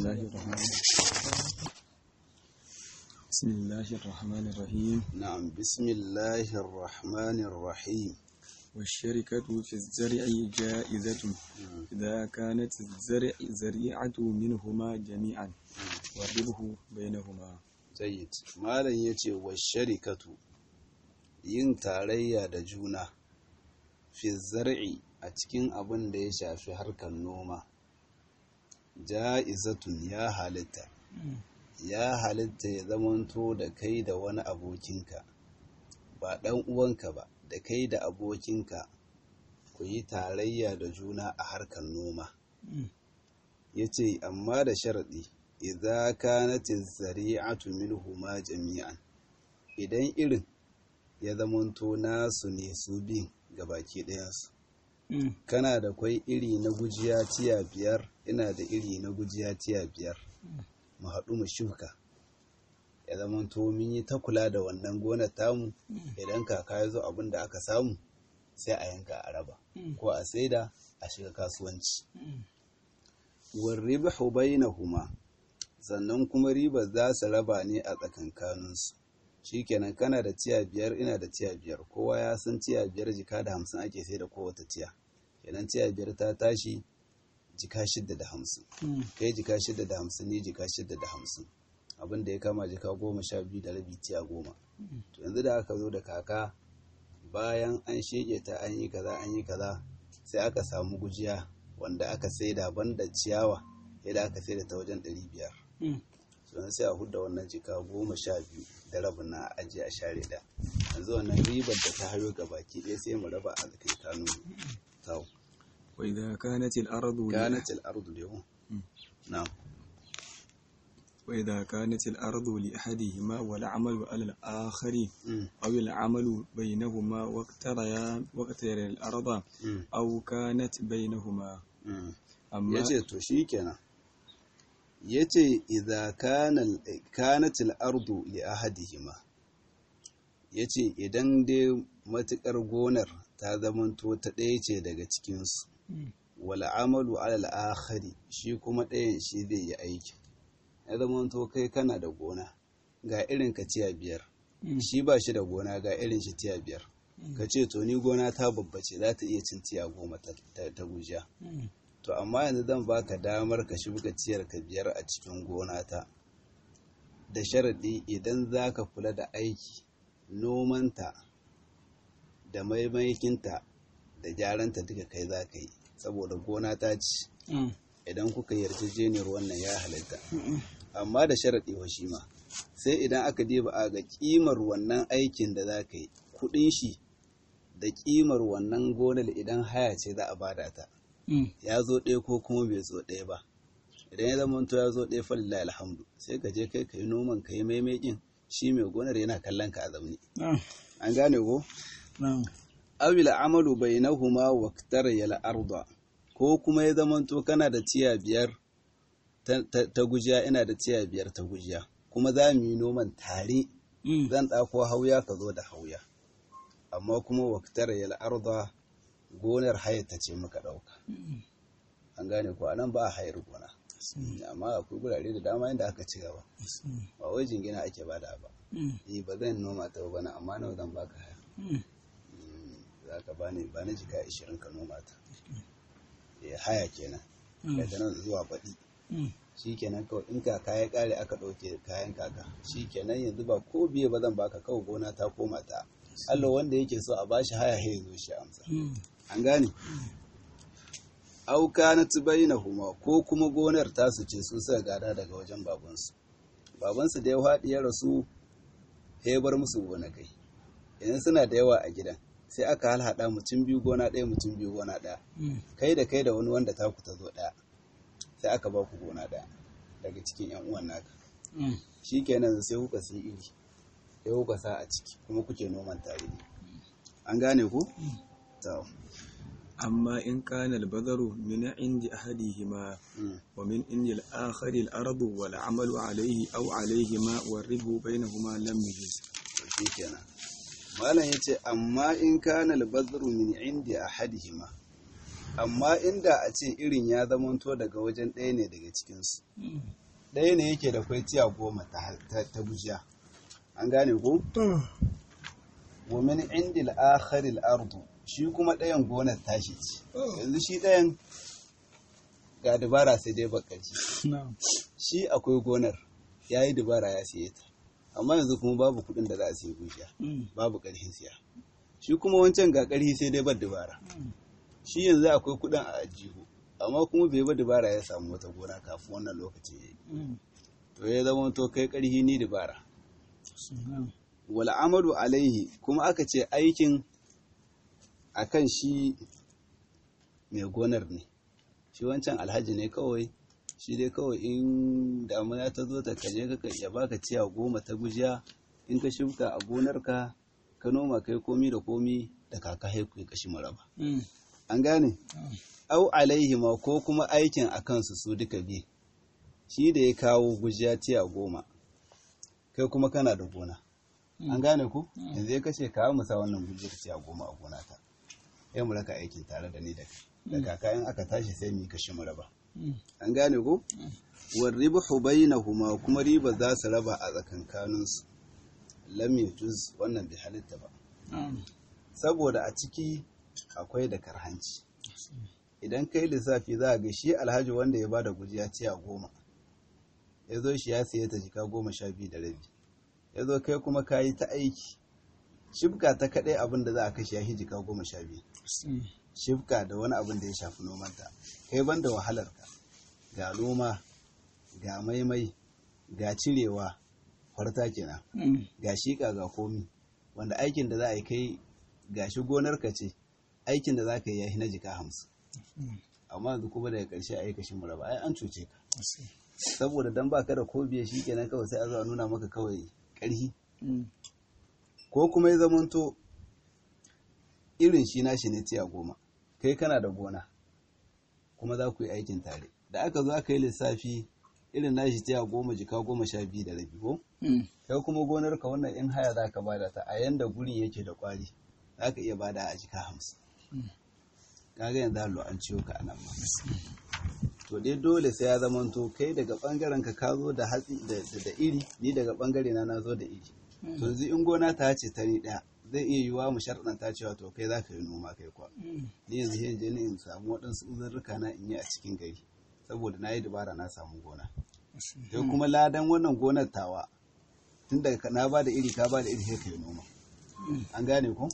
الله الرحمن بسم الله الرحمن الرحيم نعم بسم الله الرحمن الرحيم والشركة في الزرع جائزة إذا كانت الزرع زريعة منهما جميعا والربح بينهما jayyid malam yace wa sharikatu yin tarayya da juna fi zar'i a cikin abin da ya shafi harkar noma ja'izatun ya halitta ya halitta ya zamanto da kai da wani abokinka ba ɗan uwanka ba da kai da abokinka ku yi tarayya da juna a harkar noma ya ce amma da sharaɗi idza kanati zari'atu minhuma jami'an idan irin ya zamanto nasu ne su bin gabaki ɗayansu kana da kwai iri na gujiya tiya biyar ina da iri na gujiya tiya biyar mu haɗu mu shuka ya zamanto mun yi ta kula da wannan gonar tamu idan kaka ya zo abin da aka samu sai a yanka a raba ko a saida a shiga kasuwanci warribahu bainahuma sannan kuma ribar za su raba ne a tsakankaninsu shikenan kana da tiya biyar ina da tiya biyar kowa ya san tiya biyar jika da hamsin ake sai da kowace tiya kenan tiya biyar ta tashi jika shidda da hamsin kai jika shidda da hamsin ne jika shidda da hamsin abin da ya kama jika goma sha biyu da rabi tiya goma to yanzu da aka zo da kaka bayan an sheke ta an yi kaza an yi kaza sai aka samu gujiya wanda aka saida banda ciyawa yadda aka saida ta wajen ɗari biyar sannan sai a hudda wannan jika goma sha biyu da rabin na ajiye a share da yanzu wannan ribar da ta hayo ga baki ɗaya sai mu raba a kai kanu tau وإذا كانت الأرض kanat al-ardu lahu na'am وإذا كانت الأرض لأحدهما والعمل على الآخر Mm, أو العمل بينهما واقتريا واقترى الأرض mm, أو كانت بينهما mm. أما yace to shikenan yace idza kana kanat al-ardu li ahadihima yace idan dai matukar gonar ta zamanto ta ɗaya ce daga cikin su wal amalu ala al-akhari shi kuma ɗayan shi zai yi aiki ya zamanto kai kana da gona ga irin ka tiya biyar shi ba shi da gona ga irin shi tiya biyar ka ce to ni gona ta babbace za ta iya cin tiya goma ta, ta, ta gujiya to amma yanzu zan baka damar ka shuka ciyar ka biyar a cikin gona ta da sharaɗi idan za ka kula da aiki nomanta da maimaikinta da gyaranta duka kai za ka yi saboda gona ta ci idan kuka yarjejeniyar wannan ya halitta amma da sharaɗi wa shi ma sai idan aka diba a ga ƙimar wannan aikin da za ka yi kuɗin shi da ƙimar wannan gonar idan haya ce za a bada ta ya zo ɗaya ko kuma bai zo ɗaya ba idan ya zama to ya zo ɗaya falilla alhamdu sai ka je kai ka yi noman ka yi maimakin shi mai gonar yana kallon ka a zaune an gane ko awil amalu bainahuma waqtar yal arda ko kuma ya zama to kana da tiya biyar ta, ta, ta gujiya ina da tiya biyar ta gujiya kuma za mu yi noman tare zan ɗako hauya ka zo da hauya amma kuma waqtar yal arda gonar hayar ta ce muka ɗauka an gane ko anan ba a hayar gona amma akwai gurare da dama inda aka ci gaba ba wai jingina ake bada ba eh ba zan noma ta ba na amma nawa zan baka haya Mm, za ka bani ba na jika 20 ka noma ta eh haya kenan daga nan zuwa baɗi shi kenan kawai in kaka ya ƙare aka ɗauke kayan kaka shi kenan yanzu ba ko biye ba zan baka kawai gona ta koma ta Allah wanda yake so a bashi haya ya zo shi amsa an gane auka na bainahuma ko kuma gonar tasu ce su suka gada daga wajen babansu babansu da ya faɗi ya rasu ya bar musu gonakai idan suna da yawa a gidan sai aka halhaɗa mutum biyu gona ɗaya mutum biyu gona ɗaya kai da kai da wani wanda taku ta zo ɗaya sai aka ba ku gona ɗaya daga cikin yan uwan naka shi kenan sai kuka sai iri sai kuka sa a ciki kuma kuke noman tare ne an gane ku? to أما إن كان البذر من عند أحدهما mm. ومن عند الآخر الأرض والعمل عليه أو عليهما والربح بينهما لم يجز shi kenan malam ya ce amma in kana albazru min indi ahadihima amma inda a ce irin ya zamanto daga wajen ɗaya ne daga cikinsu ɗaya ne yake da kwai tiya goma ta, ta, ta gujiya an gane ko wa min indil akharil ardu shi kuma ɗayan gonar tashi ce yanzu shi ɗayan ga dabara sai dai bakaci shi akwai gonar ya yi dabara ya siye ta amma yanzu kuma babu kuɗin da za a siya gujiya babu ƙarfin siya shi kuma wancan ga ƙarfi sai dai bar dabara shi yanzu akwai kuɗin a ajihu amma kuma bai bar dabara ya samu wata gona kafin wannan lokaci ya yi to ya zama to kai ƙarfi ni dabara wal amalu alaihi kuma aka ce aikin akan shi mai gonar ne shi wancan alhaji ne kawai shi dai kawai in damuna ta zo ta kaje ka ya baka ciya goma ta gujiya in ka shuka a gonarka ka noma kai komi da komi da kaka haiku ya kashi maraba an gane au alaihi ma ko kuma aikin a kansu su duka bi shi da ya kawo gujiya ciya goma kai kuma kana da gona an gane ku yanzu ya kashe kawo musa wannan gujiyar ciya goma a gona ta ya mu raka aikin tare da ni da kai da kaka in aka tashi sai mu kashi maraba an gane ko war ribhu bainahuma kuma riba za su raba a tsakankaninsu lam yajuz wannan bai halitta ba saboda a ciki akwai da karhanci idan kai lissafi za a ga shi alhaji wanda ya bada gujiya ciya goma ya zo shi ya siye ta jika goma sha biyu da rabi ya zo kai kuma ka yi ta aiki shibka ta kaɗai abin da za a kashe ya jika goma sha biyu shibka da wani abin da ya shafi nomanta kai ban da wahalarka ga noma ga maimai ga cirewa farta kenan ga shiƙa ga komi wanda aikin da za a yi kai ga shi gonarka ce aikin da za ka yi ya na jika hamsin amma yanzu kuma daga ƙarshe a yi kashin muraba ai an cuce ka saboda dan baka da ko biye shi kenan kawai sai a zo a nuna maka kawai ƙarfi ko kuma ya zamanto irin shi nashi ne tiya goma kai kana da gona kuma za ku yi aikin tare da aka zo aka yi lissafi irin nashi tiya goma jika goma sha biyu da rabi ko kai kuma gonar ka wannan in haya za ka bada ta a yanda guri yake da kwari za ka iya bada a jika hamsin kaga yanzu hallo an ciwo ka anan ma to dai dole sai ya zamanto kai daga bangaren ka ka zo da hatsi da iri ni daga bangare na na zo da iri to yanzu in gona ta ce tare daya zai iya yiwuwa mu sharɗanta cewa to kai za ka yi noma kai kwa ni yanzu sai je ni in samu waɗansu uzurruka na in yi a cikin gari saboda na yi dabara na samu gona sai kuma ladan wannan gonar tawa tun daga na ba da iri ka ba da iri sai ka yi noma an gane ko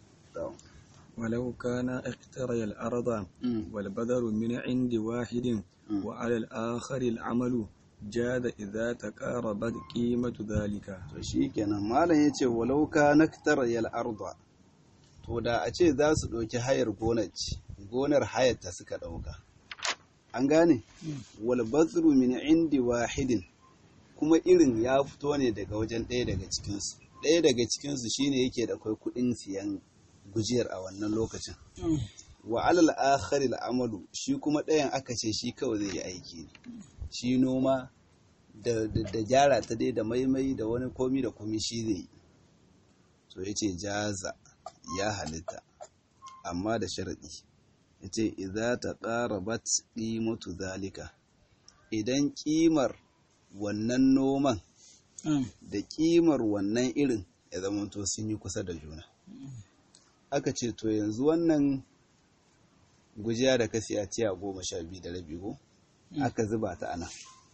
ولو كان اقتري الأرض والبذر من عند واحد وعلى الآخر العمل جاد إذا تقاربت قيمة ذلك to shikenan malam yace walau ka naktar yal arda to da a ce za su ɗauki hayar gonar gonar hayar ta suka ɗauka an gane wal bazru min indi wahidin kuma irin ya fito ne daga wajen ɗaya daga cikinsu ɗaya daga cikinsu shine yake da kai kuɗin siyan gujiyar a wannan lokacin wa alal akhari amalu shi kuma ɗayan aka ce shi kawai zai yi aiki ne shi noma da gyara ta dai da maimai da wani komi da komi shi zai yi so ya ce jaza ya halitta amma da sharaɗi ya ce idza ta ƙarabat ƙimatu zalika idan ƙimar wannan noman da ƙimar wannan irin ya zama to sun yi kusa da juna aka ce to yanzu wannan gujiya da ka siya tiya goma sha biyu da rabi ko aka zuba ta ana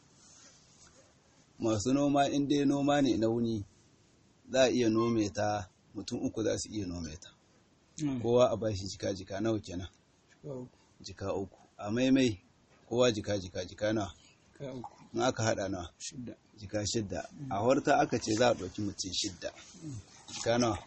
masu noma in dai noma ne na wuni za a iya nome ta mutum uku za su iya nome ta kowa a bashi jika jika nawa kenan jika uku a maimai kowa jika jika jika nawa in aka hada nawa jika shidda a horta aka ce za a ɗauki mutum shidda jika nawa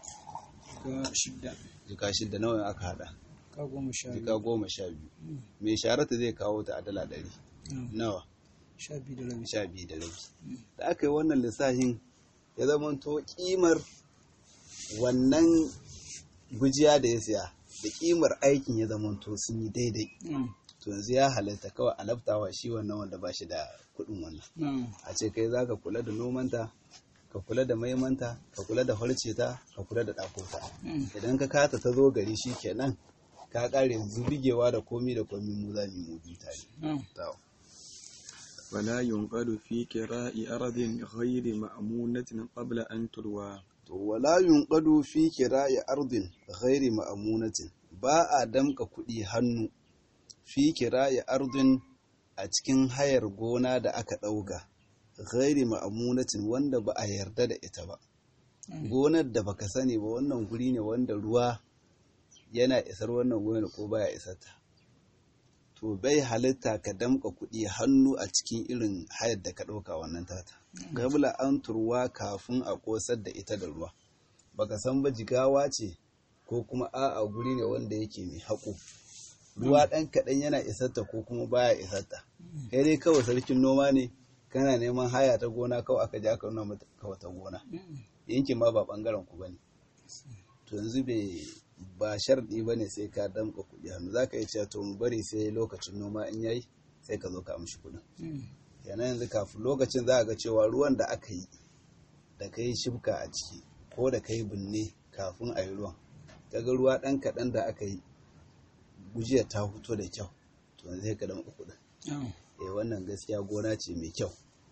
jika shidda nawa aka hada jika goma sha biyu mai sharata zai kawo ta a dala ɗari nawa sha biyu da rabi da aka yi wannan lissafin ya zama to kimar wannan gujiya da ya siya da kimar aikin ya zama to sun yi daidai to yanzu ya halatta kawai a laftawa shi wannan wanda ba shi da kuɗin wannan a ce kai za ka kula da nomanta ka kula da maimanta ka kula da harce ta ka kula da ɗakota idan ka kata ta zo gari shi kenan ka kare yanzu bigewa da komi da komi mu za mu yi tare to ولا ينقل في كراء أرض غير مأمونة قبل أن تروى to wala yunqadu fi kira'i ardin ghairi ma'amunatin ba a damka kuɗi hannu fi kira'i ardin a cikin hayar gona da aka ɗauka ghairi ma'amunatin wanda ba a yarda da ita ba gonar da baka sani ba wannan guri ne wanda ruwa yana isar wannan gonar ko baya isar ta to bai halitta ka damka kuɗi hannu a cikin irin hayar da ka ɗauka wannan tata gabla an turwa kafin a ƙosar da ita da ruwa baka san ba jigawa ce ko kuma a'a guri ne wanda yake mai haƙo ruwa ɗan kaɗan yana isarta ko kuma baya isarta kai dai kawai sarkin noma ne kana neman haya ta gona kawai aka ji aka nuna mata kawai ta gona yankin ma ba ɓangaren ku bane to yanzu bai ba sharɗi ba ne sai ka damƙa kuɗi hannu za ka yi cewa to mu bari sai lokacin noma in yayi sai ka zo ka amshi kuɗin kenan yanzu kafin lokacin za a ga cewa ruwan da aka yi da ka yi shibka a ciki ko da ka yi binne kafin a yi ruwan kaga ruwa ɗan kaɗan da aka yi gujiya ta fito da kyau to yanzu sai ka damƙa kuɗin eh wannan gaskiya gona ce mai kyau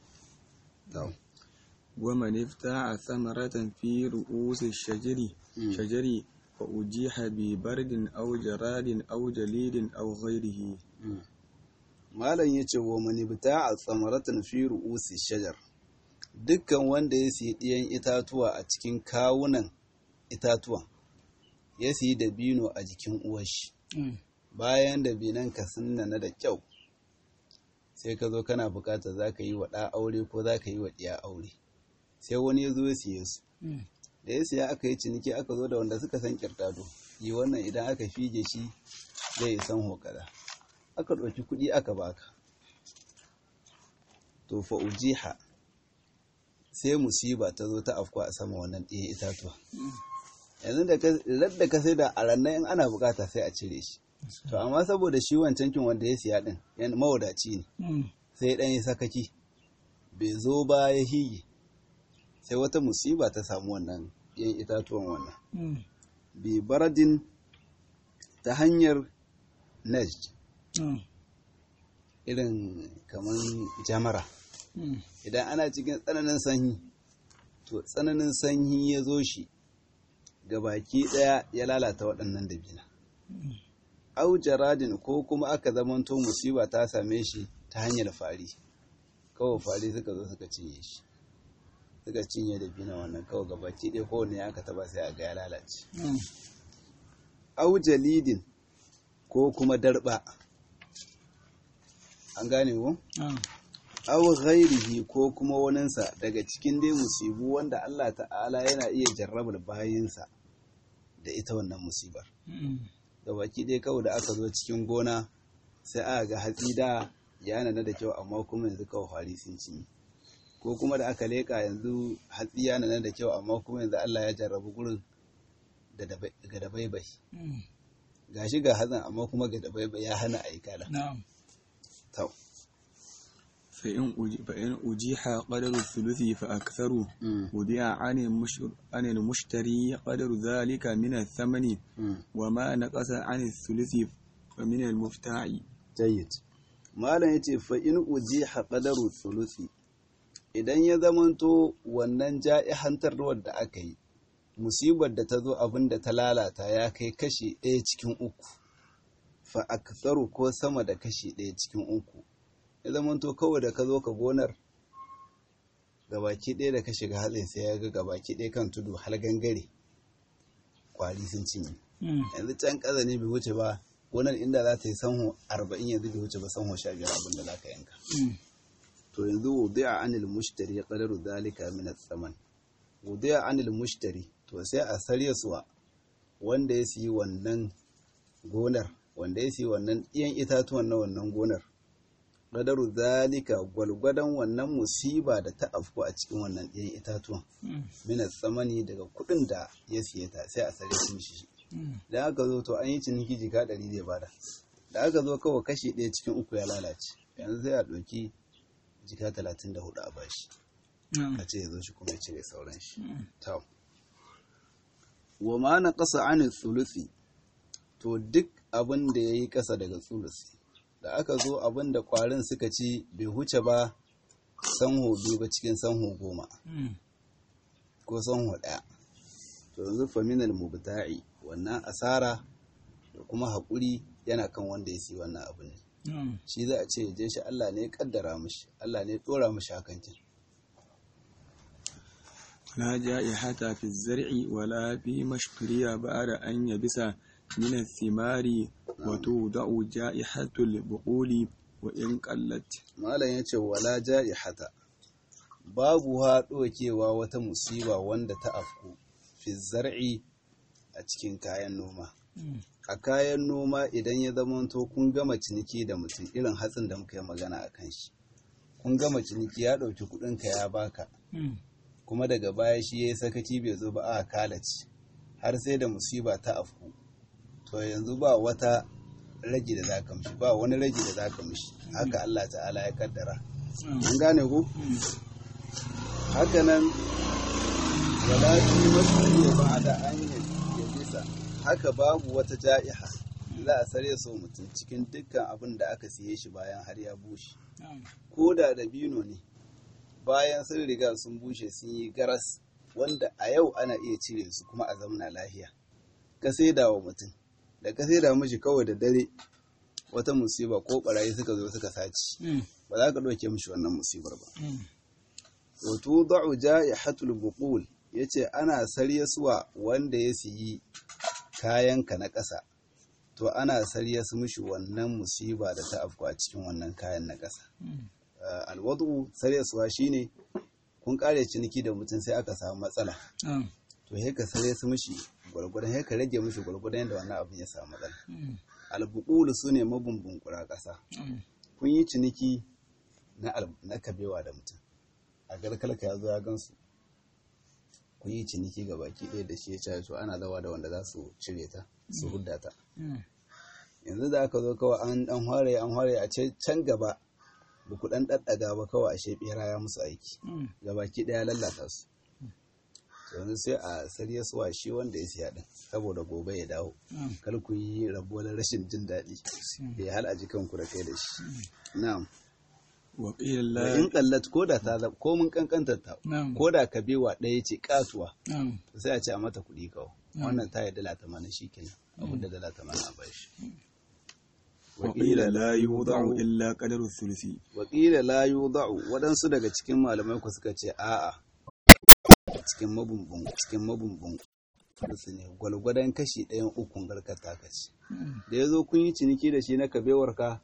ومن افتاع ثمرة في رؤوس الشجر شجر فأجيح ببرد أو جراد أو جليد أو غيره malam ya ce wa manibta a tsamaratan fi ru'usi shajar dukkan wanda ya siyi ɗiyan itatuwa a cikin kawunan itatuwan ya siyi dabino a jikin uwashi bayan dabinan ka na da kyau sai ka zo kana bukata za ka yi wa ɗa aure ko za ka yi wa ɗiya aure sai wani ya zo ya siye su da ya siya aka yi ciniki aka zo da wanda suka san kirtado yi wannan idan aka fige shi zai yi san hokada aka ɗauki kuɗi aka baka to fa ujiha sai musiba ta zo ta afku a sama wannan ɗaya itatuwa yanzu da ka sai da a ranar in ana bukata sai a cire shi to amma saboda shi wancan kin wanda ya siya din yan mawadaci ne sai dan yi sakaki bai zo ba ya hige sai wata musiba ta samu wannan yan itatuwan wannan bi baradin ta hanyar najd irin kamar jamara idan ana cikin tsananin sanyi to tsananin sanyi ya zo shi ga baki daya ya lalata waɗannan dabina au jaradin ko kuma aka zamanto musiba ta same shi ta hanyar fari kawai fari suka zo suka cinye shi suka cinye dabina wannan kawai ga baki ɗaya kowane aka taba sai a ga ya lalace au jalidin ko kuma darba an gane ko? aw ghairihi ko kuma waninsa daga cikin dai musibu wanda Allah ta'ala yana iya jarrabar bayinsa da ita wannan musibar da baki dai kawai da aka zo cikin gona sai aka ga hatsi da ya nana da kyau amma kuma yanzu kawai fari sun cinye ko kuma da aka leka yanzu hatsi ya nana da kyau amma kuma yanzu Allah ya jarrabu gurin ga dabaibai gashi ga hatsin amma kuma ga dabaibai ya hana aikala to فإن أجيح قدر الثلث فأكثر وضع عن المشتري قدر ذلك من الثمن وما نقص عن الثلث فمن المفتاع جيد malam yace fa in ujiha qadaru thuluthi idan ya zamanto wannan ja'ihantarwar da aka yi musibar da ta zo abin da ta lalata ya kai kashi ɗaya cikin uku fa aktharu ko sama da kashi ɗaya cikin uku ya zamanto kawai da ka zo ka gonar gabaki ɗaya da ka shiga hatsin sai ya ga gabaki ɗaya kan tudu har gangare kwari sun cinye yanzu can ƙaza ne bai wuce ba gonar inda za ta yi sanho arba'in yanzu bai wuce ba sanho sha biyar abin da za ka yanka to yanzu wudi'a anil mushtari ya qadaru zalika min as-saman wudi'a anil mushtari to sai a sarya suwa wanda ya siyi wannan gonar wanda ya siyi wannan ɗiyan itatuwan na wannan gonar qadaru zalika gwalgwadon wannan musiba da ta afku a cikin wannan ɗiyan itatuwan min as-samani daga kuɗin da ya siye ta sai a sarya su shi da aka zo to an yi ciniki jika ɗari zai bada da aka zo kawai kashi ɗaya cikin uku ya lalace yanzu sai a ɗauki jika talatin da hudu a bashi a ce ya zo shi kuma ya cire sauran shi to wa ma na ƙasa anin sulusi to duk abin da ya yi ƙasa daga tsulusi da aka zo abin da ƙwarin suka ci bai huce ba sanho biyu ba cikin sanho goma ko sanho ɗaya to yanzu faminal mubta'i wannan asara da kuma haƙuri yana kan wanda ya siyi wannan abin ne shi za a ce je shi Allah ne ya kaddara mishi Allah ne ya dora mishi hakan kin لا جائحة في الزرع ولا في مشتري بعد أن يبس من الثمار وتوضع جائحة البقول وإن قلت malam yace wala ja'ihata babu haɗokewa wata musiba wanda ta afku fi zar'i a cikin kayan noma a kayan noma idan ya zamanto kun gama ciniki da mutum irin hatsin da muka yi magana a kan shi kun gama ciniki ya ɗauki kuɗinka ya baka kuma daga baya shi ya yi sakaci bai zo ba a kalaci har sai da musiba ta afku to yanzu ba wata ragi da za ka mishi ba wani ragi da za ka mishi haka Allah ta'ala ya kaddara an gane ku haka nan wala fi masariya ba da an yi bisa haka babu wata ja'iha za a sare so mutum cikin dukkan abin da aka siye shi bayan har ya bushe ko da dabino ne bayan sun riga sun bushe sun yi garas wanda a yau ana iya cire su kuma a zamana lahiya ka saida wa mutum da ka saida mishi kawai da dare wata musiba ko barayi suka zo suka saci ba za ka ɗauke mishi wannan musibar ba wato da'u ja'ihatul buqul yace ana saryaswa wanda ya siyi kayanka na ƙasa to ana saryas mishi wannan musiba da ta afku a cikin wannan kayan na ƙasa alwadu saryaswa shine kun kare ciniki da mutum sai aka samu matsala to he ka sare su mishi gwargwadon he ka rage mishi gwargwadon yadda wannan abin ya samu matsala albuqulu sune mabumbun kura ƙasa kun yi ciniki na na kabewa da mutum a garkalka ya zo ya gansu kun yi ciniki ga baki ɗaya da shi ya ce to ana zawa da wanda za su cire ta su hudda ta yanzu da aka zo kawai an dan hware an hware a can gaba ba ku dan daddaga ba kawai ashe bera ya musu aiki ga baki ɗaya lallata su yanzu sai a sarya suwa shi wanda ya siya din saboda gobe ya dawo kar ku yi rabuwar rashin jin daɗi bai hal a jikanku da kai da shi na'am وقيل da لا in kallat ko da ta zama ko mun kankantar ta ko da ka bewa ɗaya ce katuwa sai a ce a mata kuɗi kawo wannan ta yi dala tamanin shi kenan abin da dala tamanin a bashi وقيل لا يوضع إلا قدر الثلث wakila la yudau waɗansu daga cikin malamai ku suka ce a'a cikin mabumbun cikin mabumbun su ne gwalgwadon kashi ɗayan ukun garkar taka ce da ya zo kun yi ciniki da shi na kabewar ka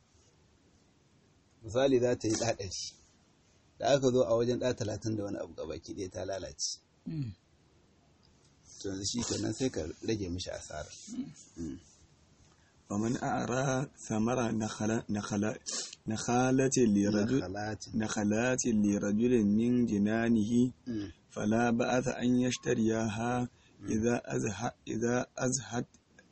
misali za ta yi ɗaɗari da aka zo a wajen ɗa talatin da wani abu gabaki ɗaya ta lalace to yanzu shi kenan sai ka rage mishi asara ومن أعرى ثمرة نخل نخل نخالة لرجل Nakhalatin. نخلات لرجل من جنانه Mm. فلا بأس أن يشتريها إذا أزهد إذا أزهد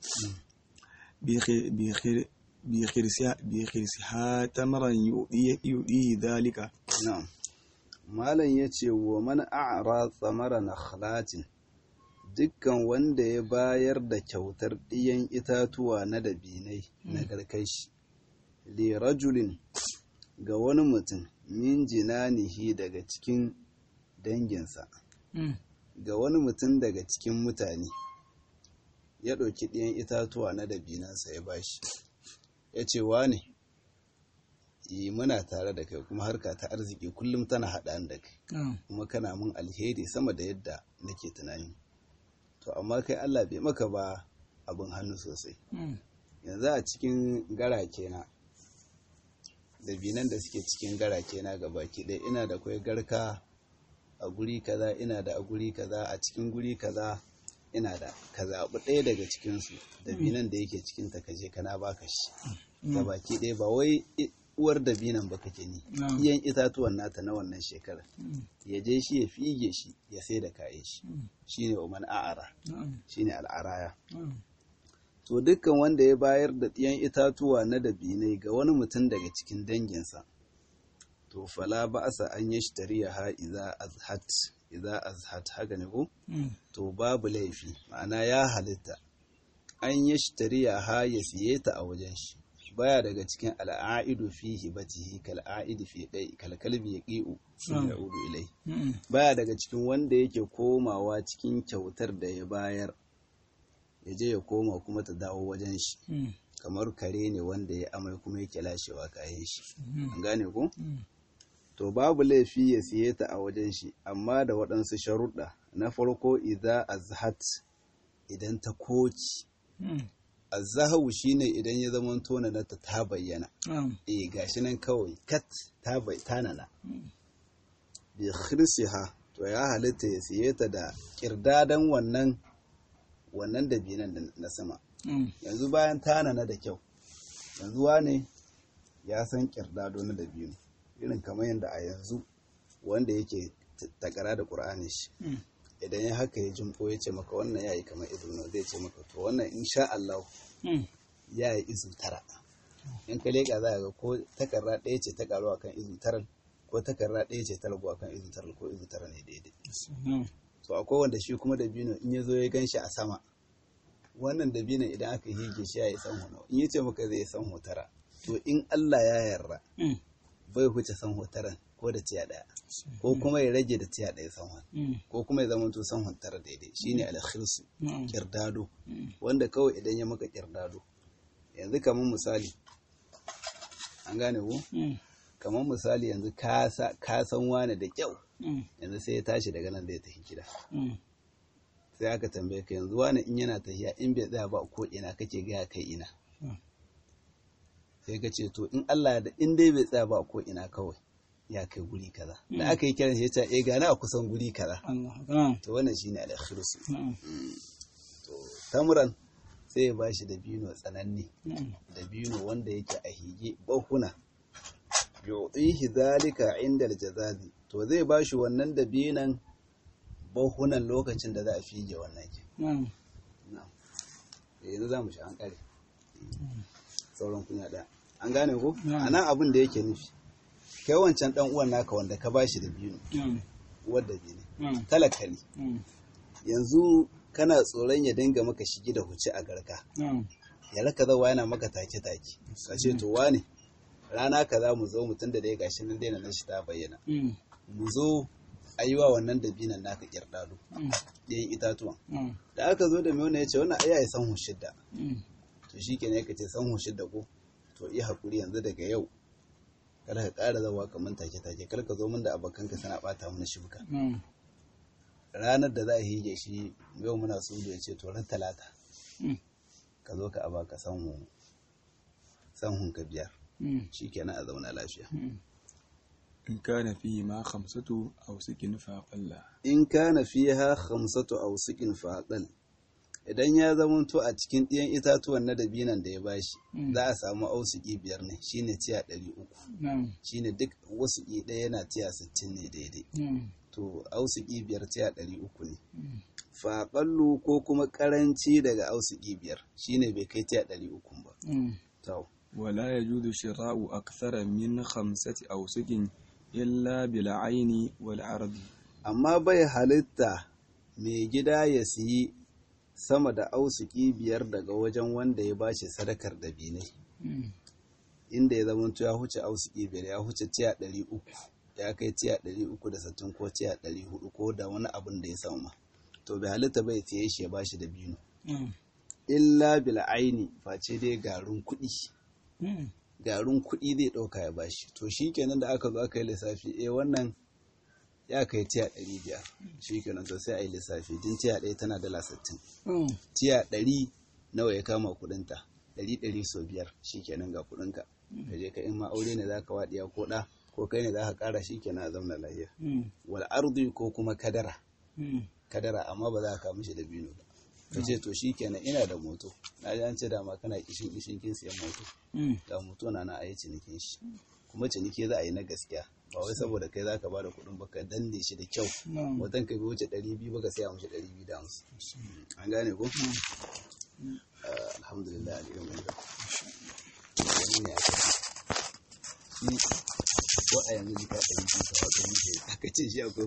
بخ- بخ- بخرسها بخرسها تمرا يؤذيه يؤذيه ذلك Na'am. Malam ya ce wa man a'ra tsamara nakhlatin dukkan wanda ya bayar da kyautar ɗiyan itatuwa na dabinai na garkashi li rajulin ga wani mutum min jinanihi daga cikin danginsa ga wani mutum daga cikin mutane ya ɗauki ɗiyan itatuwa na dabinansa ya bashi ya ce wane yi muna tare da kai kuma harka ta arziki kullum tana haɗa da kai kuma kana mun alheri sama da yadda nake tunani to amma kai Allah bai maka ba abin hannu sosai yanzu a cikin garake na da binan da suke cikin garake na baki ɗaya ina da kwai garka a guri kaza ina da a guri kaza a cikin guri kaza ina da ka zaɓi ɗaya daga cikinsu da binan da yake cikin ta kaje kana baka shi baki ɗaya ba wai i- uwar da binan ba kake ni Na'am. iyan itatuwan nata na wannan shekarar ya je shi ya fige shi ya sai da kayan shi shine uman a'ara shine al'araya to dukkan wanda ya bayar da ɗiyan itatuwa na dabinai ga wani mutum daga cikin danginsa to fala ba'asa an yashtariya ha idza azhat idza azhat haka ne ko to babu laifi ma'ana ya halitta an yashtariya ha ya siye ta a wajen shi baya daga cikin al'aidu fi hibatihi kal aidi fi dai kal kalbi yaqiu yaudu ilai baya daga cikin wanda yake komawa cikin kyautar da ya bayar ya je ya koma kuma ta dawo wajen shi kamar kare ne wanda ya amai kuma yake lashewa kayan shi an gane ku to babu laifi ya siye ta a wajen shi amma da waɗansu sharuɗa na farko idza azhat idan ta koci azzahu shine idan ya zama tona na ta ta bayyana eh gashi nan kawai kat ta bai tanana bi khirsiha to ya halitta ya siye ta da kirdadan wannan wannan dabinan na sama yanzu bayan tanana da kyau yanzu wane ya san kirdado na dabino irin kamar yadda a yanzu wanda yake takara da ƙur'ani shi idan ya haka ya jimko ya ce maka wannan ya yi kamar izu na zai ce maka to wannan insha Allah ya yi izu tara in ka leƙa za ga ko takarra ɗaya ce ta ƙaruwa kan izu taran ko takarra ɗaya ce ta raguwa kan izu taran ko izu tara ne daidai to akwai wanda shi kuma dabino in ya zo ya gan shi a sama wannan dabino idan aka hige shi ya yi san hono in ya ce maka zai san hotara to in Allah ya yarda bai huce san hotaran ko da tiya daya ko kuma ya rage da tiya daya sanwan ko kuma ya zama to sanwan tara daidai shine alkhirsu kirdado wanda kawai idan ya maka kirdado yanzu kamar misali an gane ku kamar misali yanzu ka san wani da kyau yanzu sai ya tashi daga nan da ya tafi gida sai aka tambaye ka yanzu wani in yana tafiya in bai tsaya ba ko ina kake gaya kai ina sai ka ce to in Allah da in dai bai tsaya ba ko ina kawai ya kai guri kaza da aka yi kiran shi ya ce eh gana a kusan guri kaza to wannan shine al-khirsu to tamuran sai ya bashi da bino tsananne da bino wanda yake a hige bahuna yu'tihi zalika inda al-jazazi to zai bashi wannan da binan bahunan lokacin da za a fige wannan ke yanzu za mu shi an kare sauran kunya ɗaya an gane ko a nan abin da yake nufi kai wancan ɗan uwan naka wanda ka bashi da biyu uwar da biyu talaka ne yanzu kana tsoron ya dinga maka shigi da huci a garka ya raka zawa yana maka take take ka ce to wane rana ka za mu zo mutum da dai gashi nan daina nan shi ta bayyana mu zo a yi wa wannan dabinan naka kirɗaɗo ɗayan itatuwan da aka zo da mai wannan ya ce wannan aya ya san shidda to shi ke ne ka ce san shidda ko to yi haƙuri yanzu daga yau kada ka ƙara zawa kamar take take kar ka zo min da abokanka sana ɓata mana shibka ranar da za a hige shi yau muna so ya ce to ran talata ka zo ka aba ka san sanhun ka biyar shi kenan a zauna lafiya in kana fihi ma khamsatu aw sikin faqalla in kana fiha khamsatu aw sikin faqal idan ya zamanto a cikin ɗiyan itatuwan na dabinan da ya bashi za a samu ausuki biyar ne shine tiya ɗari uku shine duk wasuki ɗaya yana tiya sittin ne daidai to ausuki biyar tiya ɗari uku ne faƙallu ko kuma ƙaranci daga ausuki biyar shine bai kai tiya ɗari uku ba to ولا يجوز شراء أكثر من خمسة أوسق إلا بالعين والعرض amma bai halitta mai gida ya siyi sama da ausuki biyar daga wajen wanda ya bashi sadakar dabinai inda ya zama ya huce ausuki biyar ya huce tiya ɗari uku ya kai tiya ɗari uku da sittin ko tiya ɗari hudu ko da wani abin da ya sama to bai halitta bai siye shi ya bashi da binu illa bil aini face dai garin kuɗi garin kuɗi zai ɗauka ya bashi to shi kenan da aka zo aka yi lissafi eh wannan ya kai tiya ɗari biyar shi kenan to sai a yi lissafi din tiya ɗaya tana dala sittin tiya ɗari nawa ya kama kuɗinta ɗari ɗari sau biyar shi kenan ga kuɗinka ka je ka in ma aure ne za ka waɗiya ko ɗa ko kai ne za ka ƙara shi kenan a zauna lafiya wal ardi ko kuma kadara kadara amma ba za ka mishi da bino ba ka ce to shi kenan ina da moto na ji an ce dama kana kishin kishin kin siyan moto ga moto na na a yi cinikin shi kuma ciniki za a yi na gaskiya ba wai saboda kai za ka ba da kuɗin baka danne shi da kyau watan ka bi wuce ɗari biyu baka saya mashi ɗari biyu da hamsin an gane ko alhamdulillah a ɗigan wani wani ne aka ce ko a yanzu jika ɗari biyu ka wata muke aka ce shi akwai